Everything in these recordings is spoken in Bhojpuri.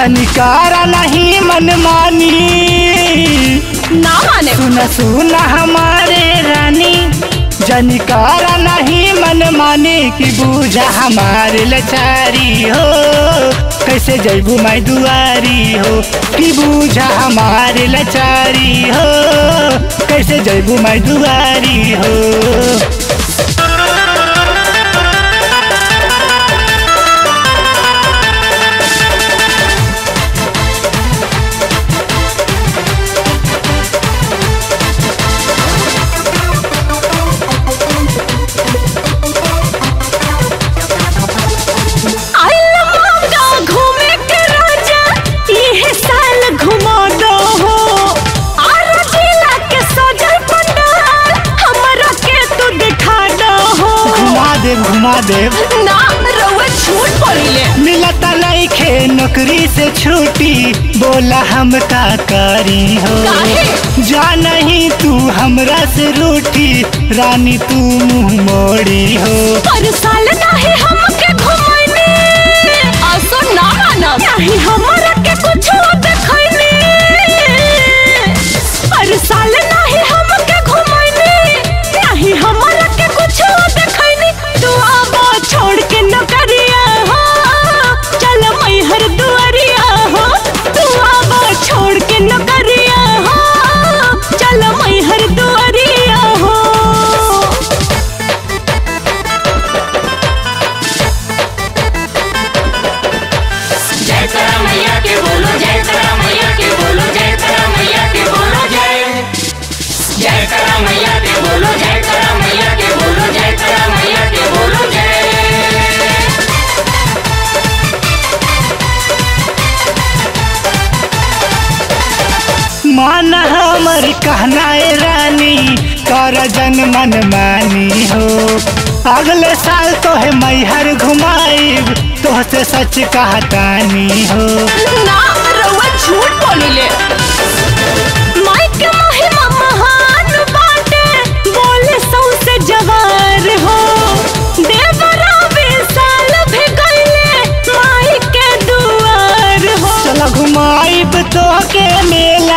जनिकारा नहीं मनमानी ना माने सुन सुन हमारे रानी जनिकारा नहीं मन माने कि बूझा हमारे लचारी हो कैसे जैबू मैं दुआरी हो कि बूझा हमारे लचारी हो कैसे जैबू मैं दुआरी हो आइल मौका घूमे के राजा इहे साल घुमा दो हो आर जिला के सजल पंडाल हमरा के तू दिखा दो हो घुमा दे घुमा दे ना रउआ झूठ बोलिले मिलता नइखे नौकरी से छुट्टी बोला हम का करी हो काहे? जा नहीं तू हमरा से रूठी रानी तू मुंह मोड़ी हो पर साल नाही हमके घुमाइने असो ना मानब नहीं हमरा के कुछ देखैने पर साल नाही हमके घुमाइने नहीं हमरा के कुछ देखैने तू आबा छोड़ के नौकरिया हो चल मैहर दुआरिया हो तू आबा छोड़ के नौकरिया हो चल मैहर दुआरिया हो जय तारा मैया के बोलो जय तारा मैया के बोलो जय तारा मैया के बोलो जय जय तारा मैया के बोलो जय तारा मैया के बोलो जय तारा मैया के बोलो जय मान हमर कहना ए रानी कर जन मन मानी हो अगले साल तो है मैहर घुमाइब तोहसे सच कहतानी हो ना रउआ झूठ बोलिले माई के महिमा महान बाटे बोले सौसे जवार हो देवरा विशाल भी गईले माई के दुआर हो चल घुमाइब तो के मेला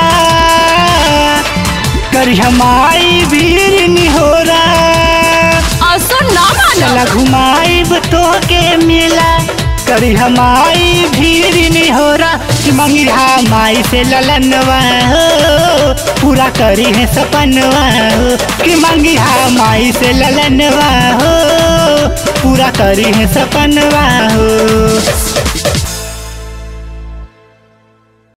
करी हमारी भीड़ निहोरा असो ना चल मानब घुमाइब तो के मेला करी हमारी भीड़ निहोरा कि मंगिरा माई से ललनवा हो पूरा करी है सपनवा हो कि मंगिरा माई से ललनवा हो पूरा करी है सपनवा हो